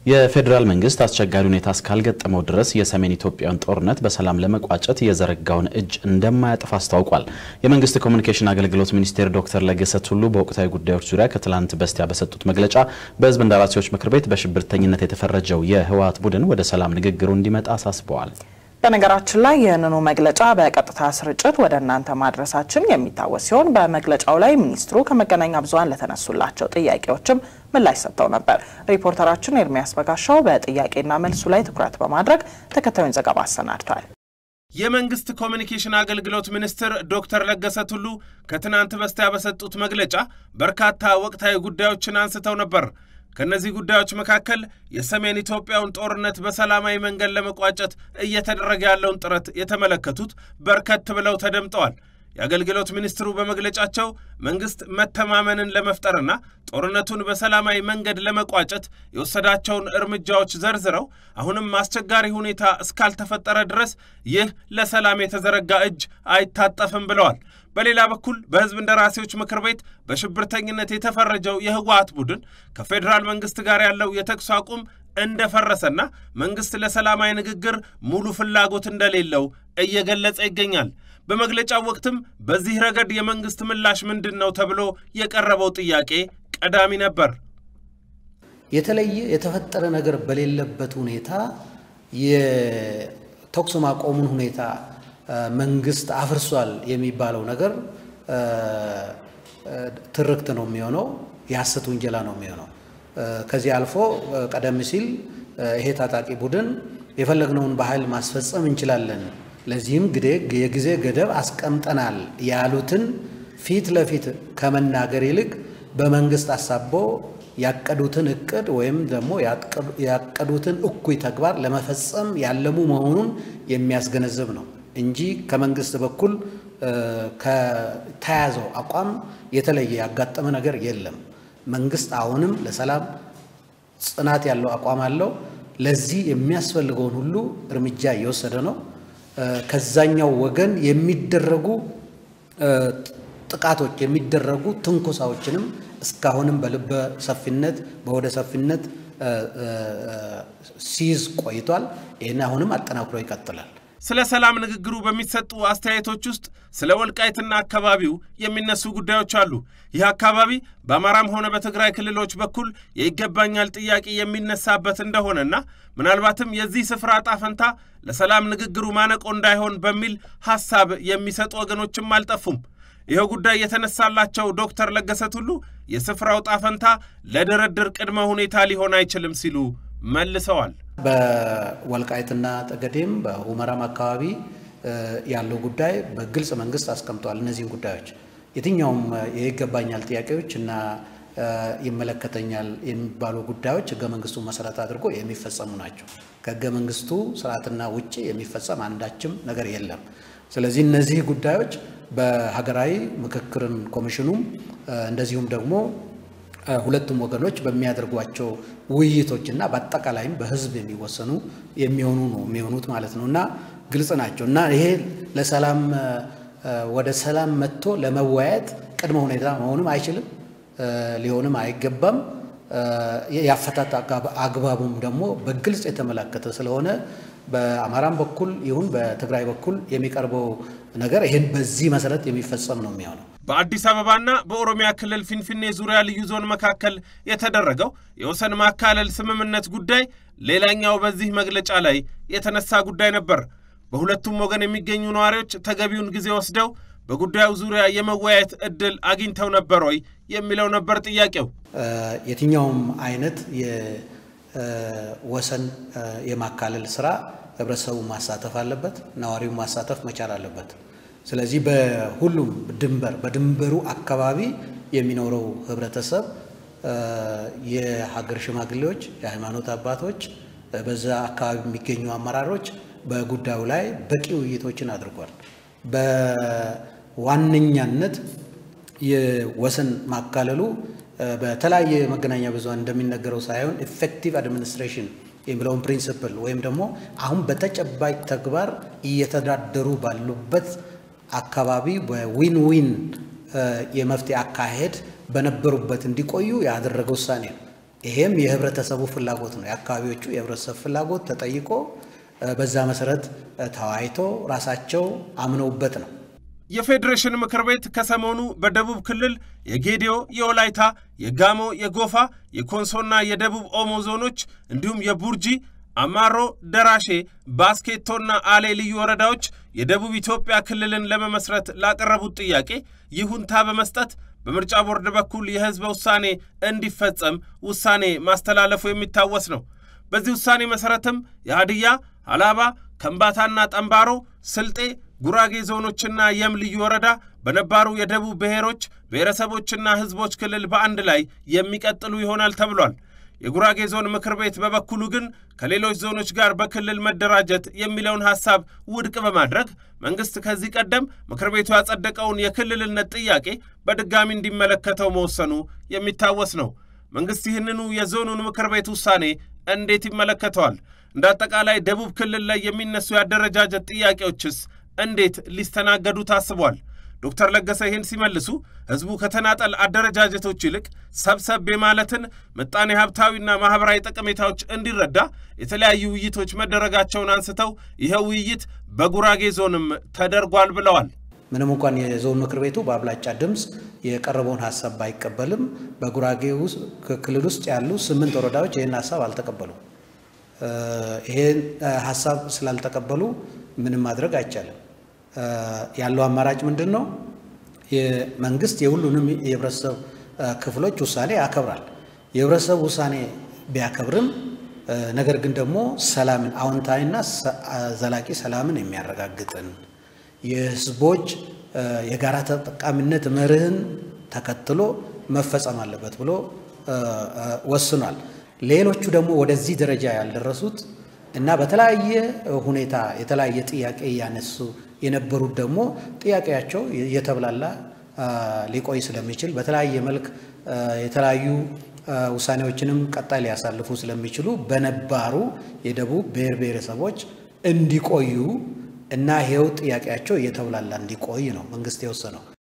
የፌዴራል መንግስት አስቸጋሪ ሁኔታ እስካልገጠመው ድረስ የሰሜን ኢትዮጵያን ጦርነት በሰላም ለመቋጨት የዘረጋውን እጅ እንደማያጥፍ አስታውቋል። የመንግስት ኮሚኒኬሽን አገልግሎት ሚኒስቴር ዶክተር ለገሰ ቱሉ በወቅታዊ ጉዳዮች ዙሪያ ከትላንት በስቲያ በሰጡት መግለጫ በህዝብ እንደራሴዎች ምክር ቤት በሽብርተኝነት የተፈረጀው የህወሓት ቡድን ወደ ሰላም ንግግሩ እንዲመጣ አሳስበዋል። በነገራችን ላይ ይህንኑ መግለጫ በቀጥታ ስርጭት ወደ እናንተ ማድረሳችን የሚታወስ ሲሆን በመግለጫው ላይ ሚኒስትሩ ከመገናኛ ብዙኃን ለተነሱላቸው ጥያቄዎችም ምላሽ ሰጥተው ነበር። ሪፖርተራችን ኤርሚያስ በጋሻው በጥያቄና መልሱ ላይ ትኩረት በማድረግ ተከታዩን ዘገባ አሰናድቷል። የመንግስት ኮሚኒኬሽን አገልግሎት ሚኒስትር ዶክተር ለገሰ ቱሉ ከትናንት በስቲያ በሰጡት መግለጫ በርካታ ወቅታዊ ጉዳዮችን አንስተው ነበር። ከእነዚህ ጉዳዮች መካከል የሰሜን ኢትዮጵያውን ጦርነት በሰላማዊ መንገድ ለመቋጨት እየተደረገ ያለውን ጥረት የተመለከቱት በርከት ብለው ተደምጠዋል። የአገልግሎት ሚኒስትሩ በመግለጫቸው መንግስት መተማመንን ለመፍጠርና ጦርነቱን በሰላማዊ መንገድ ለመቋጨት የወሰዳቸውን እርምጃዎች ዘርዝረው አሁንም አስቸጋሪ ሁኔታ እስካልተፈጠረ ድረስ ይህ ለሰላም የተዘረጋ እጅ አይታጠፍም ብለዋል። በሌላ በኩል በህዝብ እንደራሴዎች ምክር ቤት በሽብርተኝነት የተፈረጀው የህወሓት ቡድን ከፌዴራል መንግስት ጋር ያለው የተኩስ አቁም እንደፈረሰና መንግስት ለሰላማዊ ንግግር ሙሉ ፍላጎት እንደሌለው እየገለጸ ይገኛል። በመግለጫው ወቅትም በዚህ ረገድ የመንግስት ምላሽ ምንድን ነው ተብሎ የቀረበው ጥያቄ ቀዳሚ ነበር። የተለየ የተፈጠረ ነገር በሌለበት ሁኔታ የተኩስ ማቆሙን ሁኔታ መንግስት አፍርሷል የሚባለው ነገር ትርክት ነው የሚሆነው፣ የሐሰት ውንጀላ ነው የሚሆነው። ከዚህ አልፎ ቀደም ሲል ይሄ ታጣቂ ቡድን የፈለግነውን በኃይል ማስፈጸም እንችላለን፣ ለዚህም የጊዜ ገደብ አስቀምጠናል ያሉትን ፊት ለፊት ከመናገር ይልቅ በመንግስት አሳቦ ያቀዱትን እቅድ ወይም ደግሞ ያቀዱትን እኩይ ተግባር ለመፈጸም ያለሙ መሆኑን የሚያስገነዝብ ነው እንጂ ከመንግስት በኩል ከተያዘው አቋም የተለየ ያጋጠመ ነገር የለም። መንግስት አሁንም ለሰላም ጽናት ያለው አቋም አለው። ለዚህ የሚያስፈልገውን ሁሉ እርምጃ እየወሰደ ነው። ከዛኛው ወገን የሚደረጉ ጥቃቶች የሚደረጉ ትንኮሳዎችንም እስካሁንም በልበ ሰፊነት በወደ ሰፊነት ሲይዝ ቆይቷል። ይህን አሁንም አጠናክሮ ይቀጥላል። ስለ ሰላም ንግግሩ በሚሰጡ አስተያየቶች ውስጥ ስለ ወልቃይትና አካባቢው የሚነሱ ጉዳዮች አሉ። ይህ አካባቢ በአማራም ሆነ በትግራይ ክልሎች በኩል የይገባኛል ጥያቄ የሚነሳበት እንደሆነና ምናልባትም የዚህ ስፍራ ዕጣ ፈንታ ለሰላም ንግግሩ ማነቆ እንዳይሆን በሚል ሐሳብ የሚሰጡ ወገኖችም አልጠፉም። ይኸው ጉዳይ የተነሳላቸው ዶክተር ለገሰ ቱሉ የስፍራው ዕጣ ፈንታ ለድርድር ቅድመ ሁኔታ ሊሆን አይችልም ሲሉ መልሰዋል። በወልቃይትና ጠገዴም በሁመራም አካባቢ ያለው ጉዳይ በግልጽ መንግስት አስቀምጧል። እነዚህን ጉዳዮች የትኛውም የይገባኛል ጥያቄዎች እና ይመለከተኛል የሚባሉ ጉዳዮች ህገ መንግስቱ መሰረት አድርጎ የሚፈጸሙ ናቸው። ከህገ መንግስቱ ስርዓትና ውጭ የሚፈጸም አንዳችም ነገር የለም። ስለዚህ እነዚህ ጉዳዮች በሀገራዊ ምክክርን ኮሚሽኑም እንደዚሁም ደግሞ ሁለቱም ወገኖች በሚያደርጓቸው ውይይቶች እና በአጠቃላይም በህዝብ የሚወሰኑ የሚሆኑ ነው የሚሆኑት ማለት ነው እና ግልጽ ናቸው እና ይሄ ለሰላም ወደ ሰላም መጥቶ ለመወያየት ቅድመ ሁኔታ መሆንም አይችልም፣ ሊሆንም አይገባም። የአፈታት አግባቡም ደግሞ በግልጽ የተመለከተ ስለሆነ በአማራም በኩል ይሁን በትግራይ በኩል የሚቀርበው ነገር ይህን በዚህ መሰረት የሚፈጸም ነው የሚሆነው። በአዲስ አበባና በኦሮሚያ ክልል ፊንፊኔ ዙሪያ ልዩ ዞን መካከል የተደረገው የወሰን ማካለል ስምምነት ጉዳይ ሌላኛው በዚህ መግለጫ ላይ የተነሳ ጉዳይ ነበር። በሁለቱም ወገን የሚገኙ ነዋሪዎች ተገቢውን ጊዜ ወስደው በጉዳዩ ዙሪያ የመወያየት እድል አግኝተው ነበር ወይ የሚለው ነበር ጥያቄው። የትኛውም አይነት የወሰን የማካለል ስራ ህብረተሰቡ ማሳተፍ አለበት፣ ነዋሪው ማሳተፍ መቻል አለበት። ስለዚህ በሁሉም ድንበር በድንበሩ አካባቢ የሚኖረው ህብረተሰብ የሀገር ሽማግሌዎች፣ የሃይማኖት አባቶች፣ በዛ አካባቢ የሚገኙ አመራሮች በጉዳዩ ላይ በቂ ውይይቶችን አድርጓል። በዋነኛነት የወሰን ማካለሉ በተለያየ መገናኛ ብዙሃን እንደሚነገረው ሳይሆን ኢፌክቲቭ አድሚኒስትሬሽን የሚለውን ፕሪንስፕል ወይም ደግሞ አሁን በተጨባጭ ተግባር እየተዳደሩ ባሉበት አካባቢ በዊን ዊን የመፍትሄ አካሄድ በነበሩበት እንዲቆዩ ያደረገ ውሳኔ ነው። ይሄም የህብረተሰቡ ፍላጎት ነው። የአካባቢዎቹ የህብረተሰብ ፍላጎት ተጠይቆ በዛ መሰረት ተወያይቶ ራሳቸው አምነውበት ነው። የፌዴሬሽን ምክር ቤት ከሰሞኑ በደቡብ ክልል የጌዲዮ፣ የወላይታ፣ የጋሞ፣ የጎፋ፣ የኮንሶና የደቡብ ኦሞ ዞኖች እንዲሁም የቡርጂ አማሮ፣ ደራሼ፣ ባስኬቶና አሌ ልዩ ወረዳዎች የደቡብ ኢትዮጵያ ክልልን ለመመስረት ላቀረቡት ጥያቄ ይሁንታ በመስጠት በምርጫ ቦርድ በኩል የህዝበ ውሳኔ እንዲፈጸም ውሳኔ ማስተላለፉ የሚታወስ ነው። በዚህ ውሳኔ መሠረትም የሀዲያ፣ ሀላባ፣ ከምባታና ጠምባሮ፣ ስልጤ፣ ጉራጌ ዞኖችና የም ልዩ ወረዳ በነባሩ የደቡብ ብሔሮች ብሔረሰቦችና ህዝቦች ክልል በአንድ ላይ የሚቀጥሉ ይሆናል ተብሏል። የጉራጌ ዞን ምክር ቤት በበኩሉ ግን ከሌሎች ዞኖች ጋር በክልል መደራጀት የሚለውን ሐሳብ ውድቅ በማድረግ መንግሥት ከዚህ ቀደም ምክር ቤቱ ያጸደቀውን የክልልነት ጥያቄ በድጋሚ እንዲመለከተው መወሰኑ የሚታወስ ነው። መንግሥት ይህንኑ የዞኑን ምክር ቤት ውሳኔ እንዴት ይመለከተዋል? እንደ አጠቃላይ ደቡብ ክልል ላይ የሚነሱ የአደረጃጀት ጥያቄዎችስ እንዴት ሊስተናገዱ ታስቧል? ዶክተር ለገሰ ይህን ሲመልሱ ህዝቡ ከተናጠል አደረጃጀቶች ይልቅ ሰብሰብ የማለትን ምጣኔ ሀብታዊና ማኅበራዊ ጠቀሜታዎች እንዲረዳ የተለያዩ ውይይቶች መደረጋቸውን አንስተው ይኸው ውይይት በጉራጌ ዞንም ተደርጓል ብለዋል። ምንም እንኳን የዞን ምክር ቤቱ በአብላጫ ድምፅ የቀረበውን ሀሳብ ባይቀበልም በጉራጌ ክልል ውስጥ ያሉ ስምንት ወረዳዎች ይህን ሀሳብ አልተቀበሉም። ይህን ሀሳብ ስላልተቀበሉ ምንም ማድረግ አይቻልም። ያለው አማራጭ ምንድን ነው? መንግስት የሁሉንም የህብረተሰብ ክፍሎች ውሳኔ ያከብራል። የህብረተሰብ ውሳኔ ቢያከብርም ነገር ግን ደግሞ ሰላምን አዎንታዊና ዘላቂ ሰላምን የሚያረጋግጥን የህዝቦች የጋራ ተጠቃሚነት መርህን ተከትሎ መፈጸም አለበት ብሎ ወስኗል። ሌሎቹ ደግሞ ወደዚህ ደረጃ ያልደረሱት እና በተለያየ ሁኔታ የተለያየ ጥያቄ እያነሱ የነበሩት ደግሞ ጥያቄያቸው እየተብላላ ሊቆይ ስለሚችል በተለያየ መልክ የተለያዩ ውሳኔዎችንም ቀጣይ ሊያሳልፉ ስለሚችሉ በነባሩ የደቡብ ብሔር ብሔረሰቦች እንዲቆዩ እና ይሄው ጥያቄያቸው እየተብላላ እንዲቆይ ነው መንግስት የወሰነው።